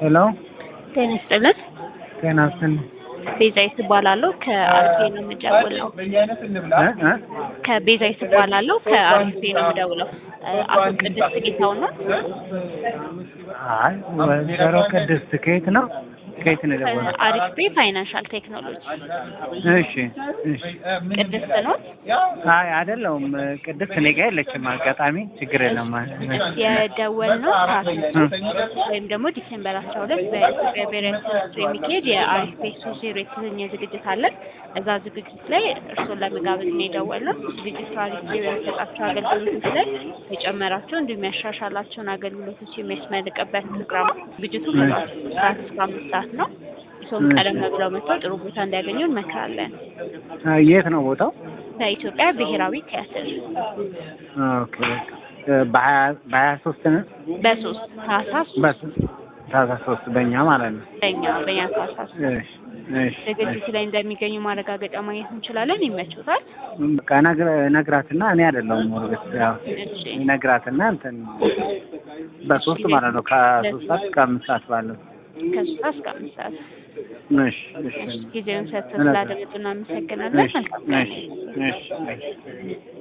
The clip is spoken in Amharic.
ሄሎ ጤና ይስጥልን። ጤና ይስጥልኝ። ቤዛዊት እባላለሁ ከአርፌ ነው የምደውለው። እ እ ከቤዛዊት እባላለሁ ከአርፌ ነው የምደውለው። አቶ ቅድስት ጌታውን ነው? አይ ወይዘሮ ቅድስት ከየት ነው? ከየት ነው የደወለው? አሪፍ ቤ ፋይናንሻል ቴክኖሎጂ እሺ እሺ። ቅድስት ነው? አይ አይደለሁም። ቅድስት እኔ ጋር የለችም። አጋጣሚ ችግር የለም። የደወልነው ታህሳስ ወይም ደግሞ ዲሴምበር አስራ ሁለት በኢትዮጵያ ብሔራዊ ቲያትር የሚካሄድ የአሪፍ ቤ ሶ ዜሮ የተሰኘ ዝግጅት አለን። እዛ ዝግጅት ላይ እርስዎን ለመጋበዝ ነው የደወልነው። ዝግጅቱ አሪፍ ቤ በሚሰጣቸው አገልግሎቶች ላይ የጨመራቸው እንዲሁም ያሻሻላቸውን አገልግሎቶች የሚያስመልቅበት ፕሮግራም ነው። ዝግጅቱ ከሰዓት እስከ አምስት ሰዓት ነው። እርስዎም ቀደም ብለው መጥተው ጥሩ ቦታ እንዲያገኙ እንመክራለን። የት ነው ቦታው? በኢትዮጵያ ብሔራዊ ቲያትር ኦኬ በሀያ በሀያ ሶስት ነው በሶስት ታህሳስ ታህሳስ ሶስት በእኛ ማለት ነው። በኛ በኛ ታህሳስ እሺ እሺ ዝግጅቱ ላይ እንደሚገኙ ማረጋገጫ ማግኘት እንችላለን። ይመችዎታል? በቃ ነግረ- ነግራትና እኔ አይደለሁም ወርግስ ያው እሺ ነግራትና እንትን በሶስት ማለት ነው ከሶስት ሰዓት እስከ አምስት ሰዓት ባለው ከሶስት ሰዓት እስከ አምስት ሰዓት እሺ እሺ ጊዜውን ሰጥተው ስላደመጡ እናመሰግናለን። መልካም ቀን። እሺ እሺ